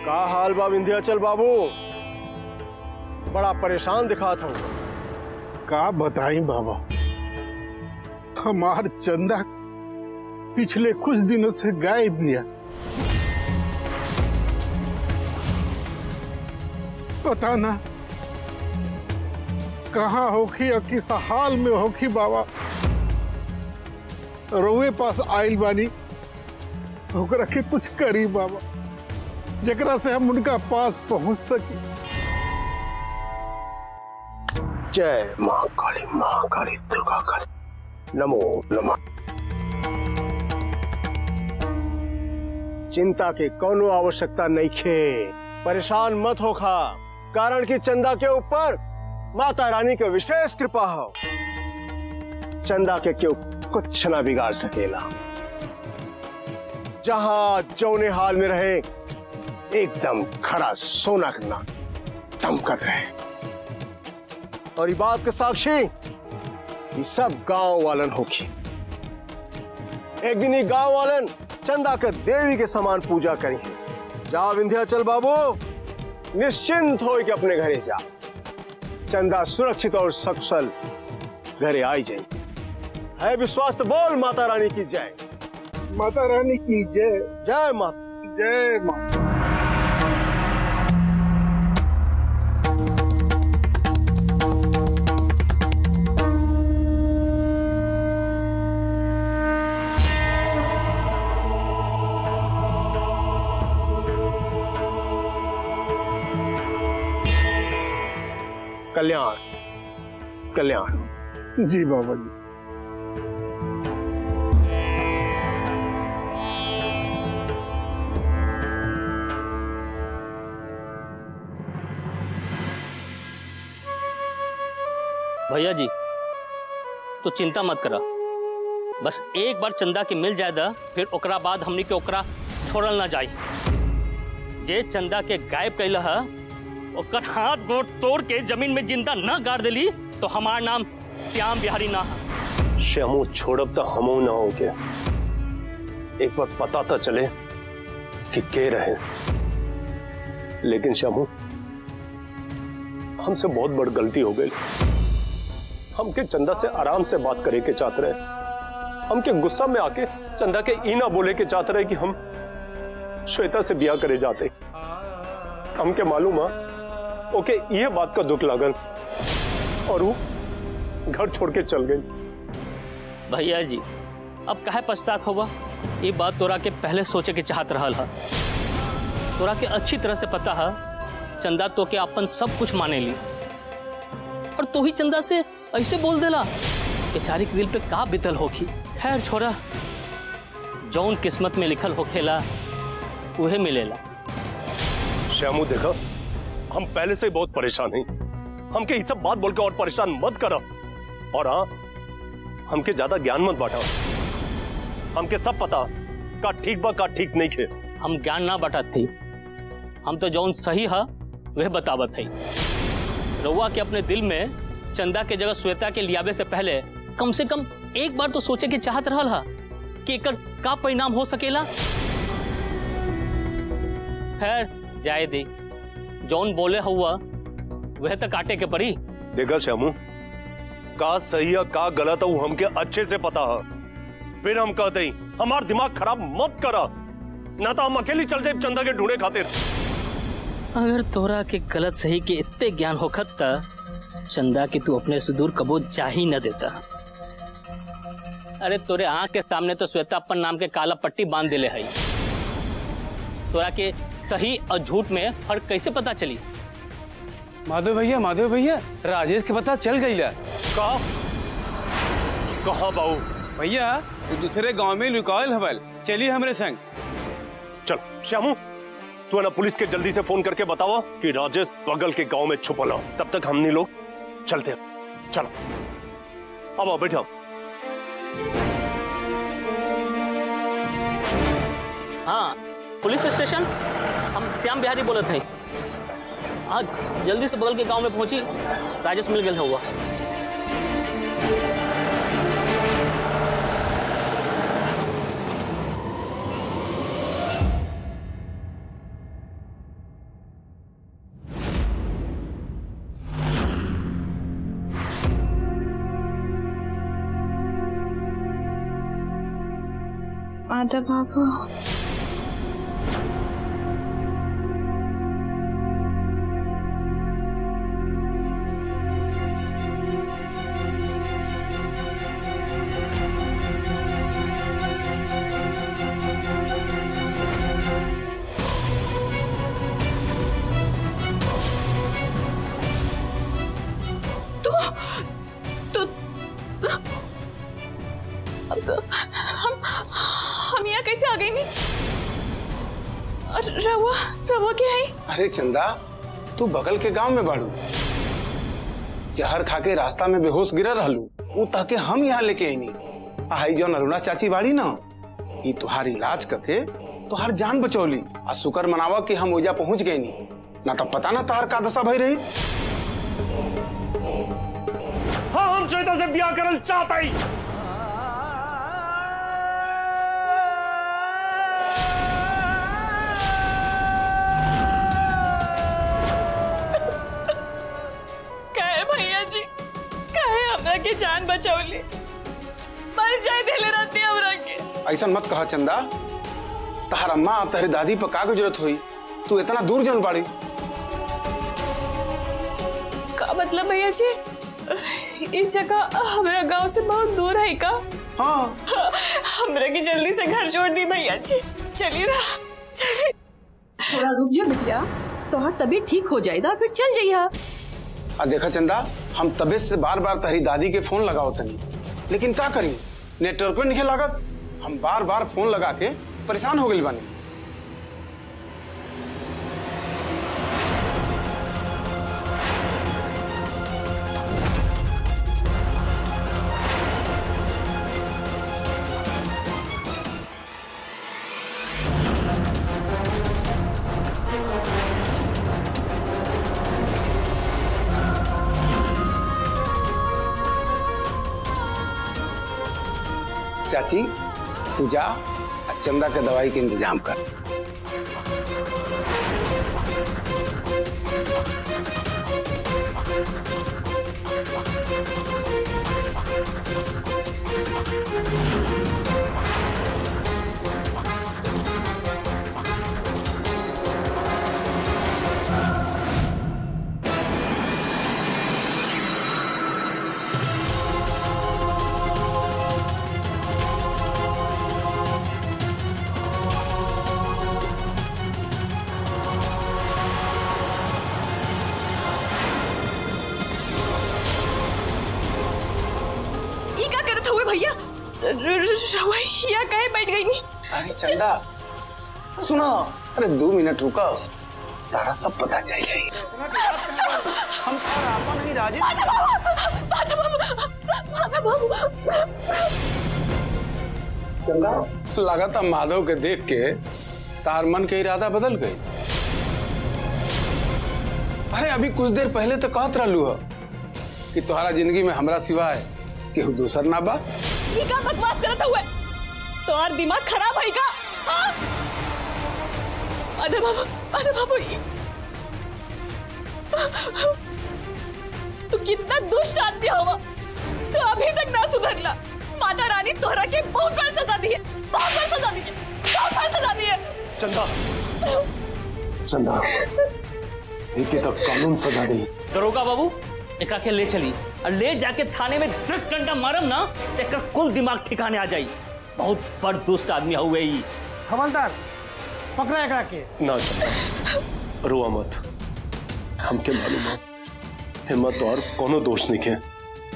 का हाल बा विंध्याचल बाबू बड़ा परेशान दिखात हूँ का बताई बाबा हमार चंदा पिछले कुछ दिनों से गायब बिया पता ना कहाँ होखी और किस हाल में होखी बाबा रोए पास आइल बानी ओकरा के कुछ करी बाबा जेकरा से हम उनका पास पहुंच सकी जय महाकाली महाकाली दुर्गा काली नमो नमः चिंता के कोनो आवश्यकता नहीं खे परेशान मत होखा कारण कि चंदा के ऊपर माता रानी के विशेष कृपा हो चंदा के क्यों कुछ ना बिगाड़ सकेला जहां जौने हाल में रहे एकदम खरा सोना करना दमकत रहे और ये बात के साक्षी ये सब गांव वालन होगी एक दिन ये गांव वालन चंदा कर देवी के समान पूजा करी है जा विंध्याचल बाबू निश्चिंत हो के अपने घरे जा चंदा सुरक्षित और सकुशल घरे आई जाए है विश्वास तो बोल माता रानी की जय माता रानी की जय जय माता जय माँ कल्याण कल्याण जी बाबा जी भैया जी तो चिंता मत करा बस एक बार चंदा के मिल जाए दा फिर ओकरा बाद हमनी के ओकरा छोड़ल ना जाई जे चंदा के गायब कैला है ओकर हाथ गोड़ तोड़ के जमीन में जिंदा न गाड़ देली तो हमार नाम श्याम बिहारी ना है श्यामू छोड़ब तो हमू ना हो के एक बार पता तो चले कि के रहे लेकिन श्यामू हमसे बहुत बड़ गलती हो गई हमके चंदा से आराम से बात करे के चाहते रहे हमके गुस्सा में आके चंदा के ई ना बोले के चाहते रहे कि हम श्वेता से ब्याह करे जाते हमके मालूम है ओके ये बात का दुख लागल और वो घर छोड़ के चल गई भैया जी अब काहे पछतात होगा ये बात तोरा के पहले सोचे के चाहत रहल है तोरा के अच्छी तरह से पता है चंदा तो के अपन सब कुछ माने ली और तू ही चंदा से ऐसे बोल देला बेचारी के दिल पे का बीतल होखी खैर छोरा जौन किस्मत में लिखल होखेला उहे मिलेला श्यामू देखा हम पहले से ही बहुत परेशान हैं हमके ये सब बात बोल के और परेशान मत करो और हाँ हमके ज्यादा ज्ञान मत बांटा हमके सब पता का ठीक बा का ठीक नहीं खे हम ज्ञान ना बटत थी हम तो जौन सही है वह बतावत है रउआ के अपने दिल में चंदा के जगह श्वेता के लियावे से पहले कम से कम एक बार तो सोचे के चाहत रहल हा कि एकर का परिणाम हो सकेला खैर जाए दे जौन बोले हुआ वह तो काटे के पड़ी देखा श्यामू का सही है का गलत है वो हमके अच्छे से पता है फिर हम कहते ही हमार दिमाग खराब मत करा ना तो हम अकेली चल जाए चंदा के ढूंढे खातिर अगर तोरा के गलत सही के इतने ज्ञान होखत त चंदा के तू अपने से दूर कबो जा ही न देता अरे तोरे आंख के सामने तो श्वेता अपन नाम के काला पट्टी बांध दिले है तोरा के सही और झूठ में फर्क कैसे पता चली माधव भैया माधव भैया राजेश के पता चल गई ला कहा कहा बाबू भैया वो दूसरे गांव में लुकायल हवल चलिए हमरे संग चल श्यामू तू है ना पुलिस के जल्दी से फोन करके बतावा कि राजेश बगल के गांव में छुपल हो तब तक हमने लोग चलते हैं चलो अब आओ बैठो हाँ पुलिस स्टेशन हम श्याम बिहारी बोलत हैं हाँ जल्दी से बगल के गांव में पहुंची राजेश मिल गया हुआ माधव बाबू तो तो हम हम यहाँ कैसे आ गए नहीं और रवा रवा क्या है अरे चंदा तू बगल के गांव में बाड़ू जहर खा के रास्ता में बेहोश गिरा रहलू वो ताके हम यहाँ लेके आईनी आई जो अरुणा चाची बाड़ी ना ई तुहार इलाज करके तुहार जान बचौली आ शुक्र मनावा कि हम ओजा पहुंच गए नी ना तो पता ना तार का दशा भई रही हाँ हम श्वेता से ब्याह करल चाहता ही कहे भैया जी कहे हमरा के जान बचौली मर जाए देले रहती हमरा के ऐसा मत कहा चंदा तहार अम्मा और तहरी दादी पर का गुजरत हुई तू इतना दूर जन बाड़ी का मतलब भैया जी ये जगह हमारा गांव से बहुत दूर है का हाँ हमरा की जल्दी से घर छोड़ दी भैया जी चलिए ना चलिए थोड़ा रुक जा बिटिया तोहर तबीयत ठीक हो जाएगा फिर चल जाइया आ देखा चंदा हम तबे से बार बार तहरी दादी के फोन लगाओ तनी लेकिन का करी नेटवर्क पे नहीं लागत हम बार बार फोन लगा के परेशान हो गए बानी चाची तू जा आ चंदा के दवाई के इंतजाम कर ये क्या करत हुए भैया रवैया कहे बैठ गई नहीं अरे चंदा सुनो अरे दो मिनट रुको तारा सब पता चल जाएगी हम तारा आपा नहीं राजे चंदा लगाता माधव के देख के तार मन के इरादा बदल गई अरे अभी कुछ देर पहले तो कहत रहलू हो कि तुम्हारा जिंदगी में हमरा सिवाय केहू दूसर ना बा ये क्या बकवास करत हुए तुम्हार दिमाग खराब है का हाँ? अरे बाबू अरे बाबू ये- तू कितना दुष्ट आदमी हवा तू अभी तक ना सुधरला माता रानी तोहरा के बहुत बड़ सजा दी है बहुत बड़ सजा दी है बहुत बड़ सजा दी है चंदा चंदा एक तो कानून सजा दी दरोगा बाबू एकरा के ले चली और ले जाके थाने में दस डंडा मारम ना तो एकर कुल दिमाग ठिकाने आ जाई बहुत बड़ दुष्ट आदमी हुए ई हवलदार पकड़ा एकरा के ना चंदा रोआ मत हमके मालूम है हिम्मत और कोनो दोष नहीं है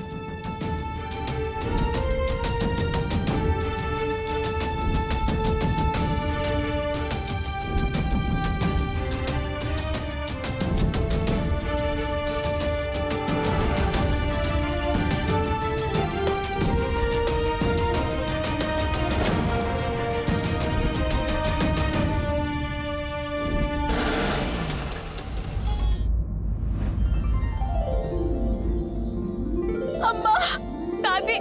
अम्मा दादी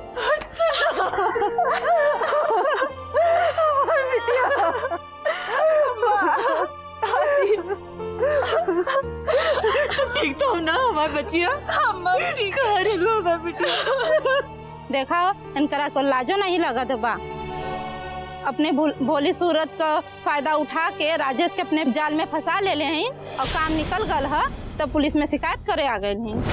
ठीक तो हो ना हमारी बच्चिया अम्मा ठीक है अरे लो हमारी बेटिया देखा इनकरा को लाजो नहीं लगत बा अपने भोल- भोली सूरत का फायदा उठा के राजेश के अपने जाल में फंसा ले ले हैं और काम निकल गल है तो पुलिस में शिकायत करे आ गए हैं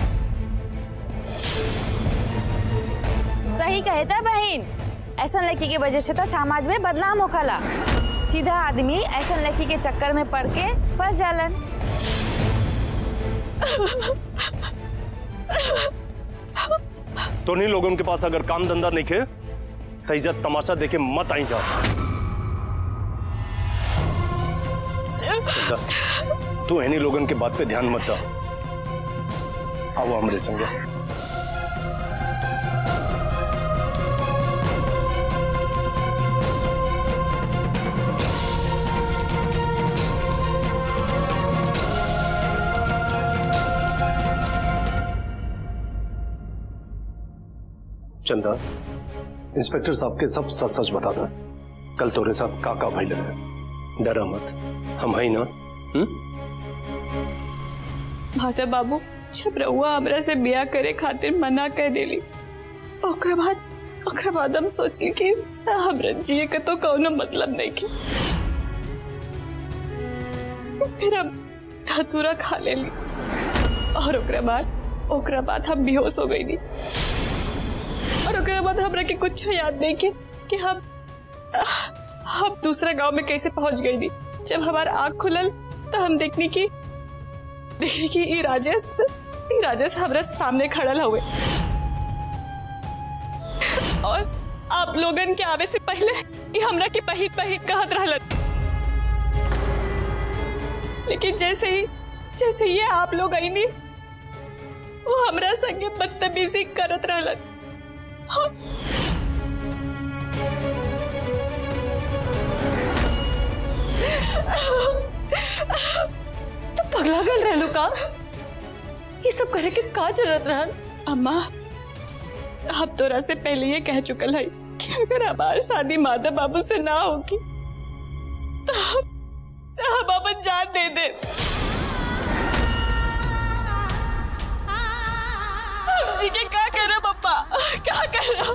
सही कहे था बहन ऐसा लड़की की वजह से तो समाज में बदनाम होखला सीधा आदमी ऐसा लड़की के चक्कर में पड़ के फंस जालन तो नहीं लोगों के पास अगर काम धंधा नहीं खे तो इज्जत तमाशा देखे मत आई जा चंदा, तू इन्हीं लोगों के बात पे ध्यान मत दा आओ हमारे संगे चंदा इंस्पेक्टर साहब के सब सच सच बता दो कल तोरे साथ काका भाई लगे डरा मत हम है ना हम्म माता बाबू जब रउआ हमरा से बिया करे खातिर मना कर देली ओकरा बाद ओकरा बाद हम सोचली कि हमरा जिए के तो कौनो मतलब नहीं के फिर हम धतूरा खा लेली और ओकरा बाद ओकरा बाद हम बेहोश हो गईली और ओकरा बाद हमरा के कुछ याद नहीं के कि हम हम दूसरा गांव में कैसे पहुंच गईली जब हमार आँख खुलल तो हम देखनी की देखने की ई राजेश ई राजेश हमरा सामने खड़ल हुए और आप लोगन के आवे से पहले ई हमरा के पहिट पहिट कहत रहलन लेकिन जैसे ही जैसे ये आप लोग आईनी वो हमरा संगे बदतमीजी करत रहलन और तो पगला गल रहलू का ये सब करे के का जरूरत रहन अम्मा आप तोरा से पहले ये कह चुकल है कि अगर हमारी शादी माधव बाबू से ना होगी तो हम तो हम अपन जान दे दे हम जी के क्या कर पप्पा क्या कर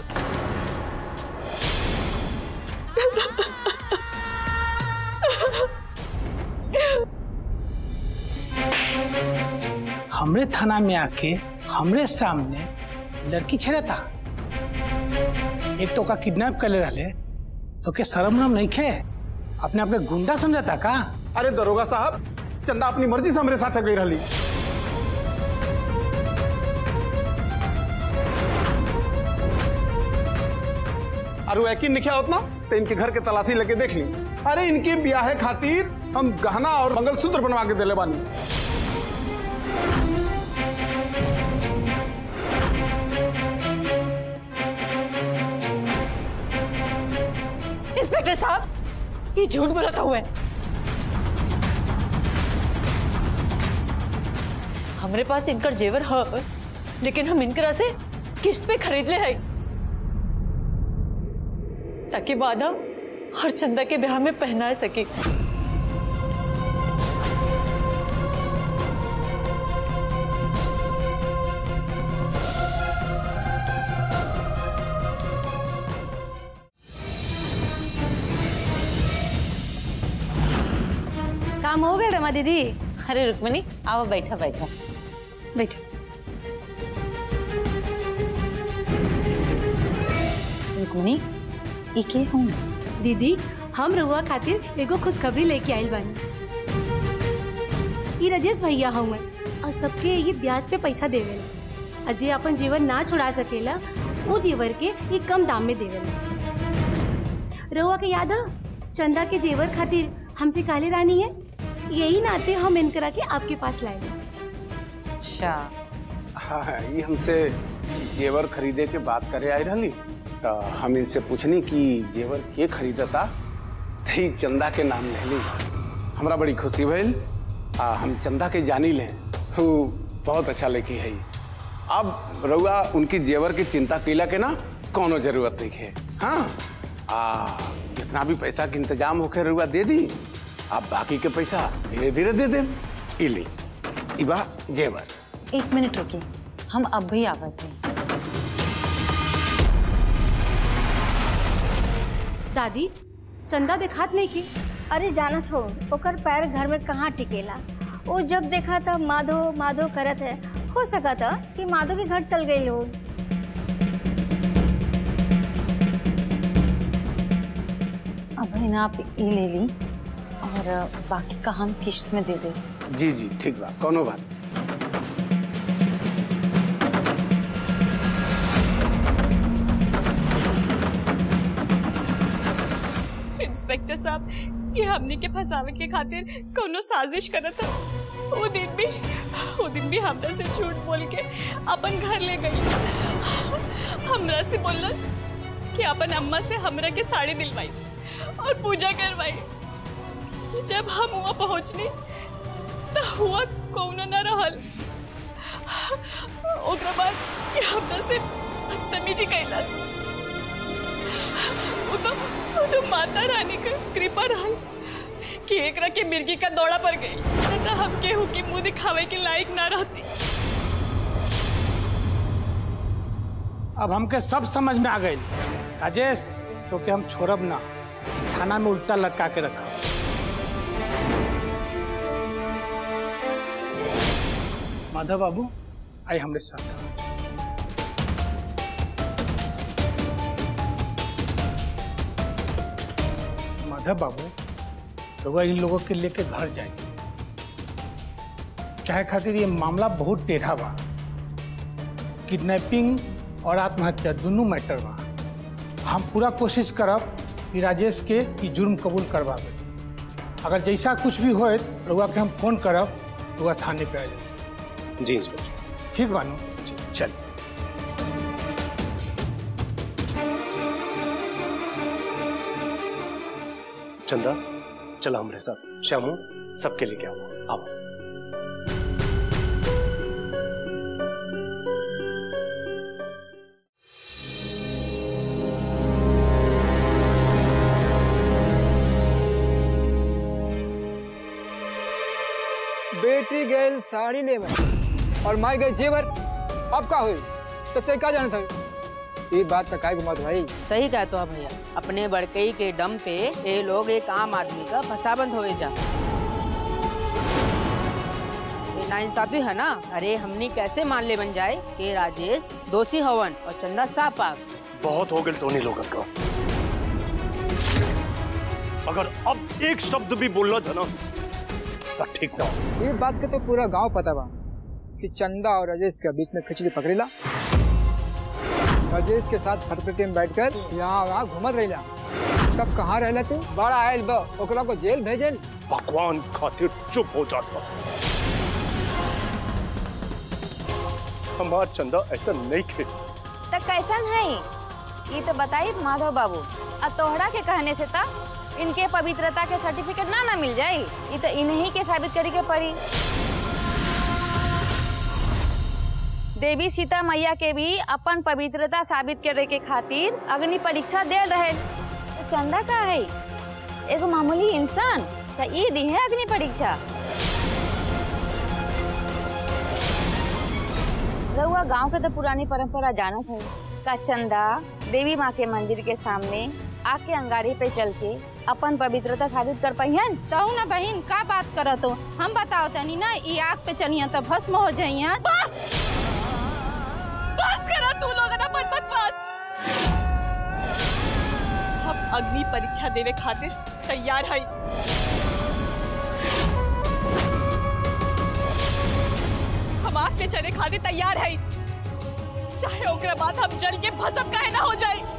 हमरे थाना में आके हमरे सामने लड़की छेड़ा था एक तो का किडनैप कर ले रहे तो के शर्म नम नहीं खे अपने आप के गुंडा समझता का अरे दरोगा साहब चंदा अपनी मर्जी से हमारे साथ गई रही अरे यकीन नहीं किया उतना तो इनके घर के तलाशी लेके देख ली अरे इनके ब्याह खातिर हम गहना और मंगलसूत्र बनवा के दिले बानी इंस्पेक्टर साहब ये झूठ बोला था हुआ है हमारे पास इनकर जेवर है लेकिन हम इनकरा से किस्त पे खरीद ले हैं ताकि माधव हर चंदा के ब्याह में पहना सके काम हो गया रमा दीदी अरे रुक्मणी आओ बैठा बैठा बैठा रुक्मणी ये के हूँ दीदी हम रउआ खातिर एगो खुशखबरी लेके आइल बानी ई रजेश भैया हउए और सबके ये ब्याज पे पैसा देवेला और जे अपन जीवन ना छुड़ा सकेला वो जेवर के ये कम दाम में देवेला रउआ के याद है चंदा के जेवर खातिर हमसे काले रानी है यही नाते हम इनकरा के आपके पास लाए अच्छा हाँ ये हमसे जेवर खरीदे के बात करे आई रही तो हम इनसे पूछनी कि जेवर के खरीदता तो ई चंदा के नाम ले ली हमरा बड़ी खुशी भइल आ हम चंदा के जानी ले वो बहुत अच्छा लेकी है अब रउआ उनकी जेवर की चिंता कैला के ना कोनो जरूरत नहीं है हाँ आ जितना भी पैसा के इंतजाम होके रउआ दे दी आप बाकी के पैसा धीरे धीरे दे दे इली इबा जेवर एक मिनट रुकिए हम अब भी आवत हैं दादी चंदा देखात नहीं की अरे जानत हो ओकर पैर घर में कहाँ टिकेला वो जब देखा था माधो माधो करत है हो सका था कि माधो के घर चल गई लोग अब है ना आप ये ले ली और बाकी का हम किश्त में दे दे जी जी ठीक बा कोनो बात नहीं। इंस्पेक्टर साहब ये हमने के फंसावे के खातिर कोनो साजिश करत था वो दिन भी वो दिन भी हमरा से झूठ बोल के अपन घर ले गई हमरा से बोलस कि अपन अम्मा से हमरा के साड़ी दिलवाई और पूजा करवाई जब हम वहाँ पहुँचनी तो हुआ कौनो न रहल ओकरा बाद ये हमरा से बदतमीजी कैलस वो तो वो तो माता रानी का कृपा रहल कि एकरा के मिर्गी का दौड़ा पड़ गई न तो हम केहू के मुंह दिखावे के लायक ना रहती अब हमके सब समझ में आ गई राजेश तो के हम छोड़ब ना थाना में उल्टा लटका के रखब माधव बाबू आई हमरे साथ माधव बाबू तो इन लोगों के लेके घर जाए चाहे खातिर ये मामला बहुत टेढ़ा बा किडनैपिंग और आत्महत्या दोनों मैटर बा हम पूरा कोशिश करब कि राजेश के ई जुर्म कबूल करवावे अगर जैसा कुछ भी होए रउआ के हम फोन करब रउआ थाने पे आ जाए जी इंस्पेक्टर साहब ठीक बानू जी चल चंदा चला हमारे साथ श्यामू सबके लेके आओ आओ बेटी गैल साड़ी ले और माई गई जेवर अब का हुई सच्चाई का जानत है ये बात तक आए घुमा भाई सही कहते हो भैया अपने बड़कई के दम पे ये लोग एक आम आदमी का फसाबंद हो जा ये नाइंसाफी है ना अरे हमने कैसे मान ले बन जाए कि राजेश दोषी हवन और चंदा सापाक बहुत हो गए टोनी लोगन का अगर अब एक शब्द भी बोलना था ना तो ठीक ना हो। ये बात के तो पूरा गांव पता बा कि चंदा और राजेश के बीच में खिचड़ी पकड़ेला राजेश के साथ फटफटी में बैठकर यहाँ वहाँ घूमत रहिला तब कहाँ रहला तू बड़ा आयल बा ओकरा को जेल भेजल भगवान खातिर चुप हो जा सब हमार चंदा ऐसा नहीं खे तो कैसन है ये तो बताई माधव बाबू और तोहरा के कहने से ता इनके पवित्रता के सर्टिफिकेट ना ना मिल जाई ये तो इन्हीं के साबित करे के पड़ी देवी सीता मैया के भी अपन पवित्रता साबित करे के खातिर अग्नि परीक्षा दे रहे तो चंदा का है एगो मामूली इंसान तो ये दी है अग्नि परीक्षा रउआ गांव के तो पुरानी परंपरा जानत है का चंदा देवी माँ के मंदिर के सामने आग के अंगारी पे चल के अपन पवित्रता साबित कर पहियन कहू ना बहन का बात करत हो हम बताओ तनी ना ई आग पे चलिया तो भस्म हो जाइया बस बस करा तू लोग ना मन मत बस हम अग्नि परीक्षा देवे खातिर तैयार है हम आग पे चले खातिर तैयार है चाहे ओकरा बाद हम जल के भस्म काहे ना हो जाए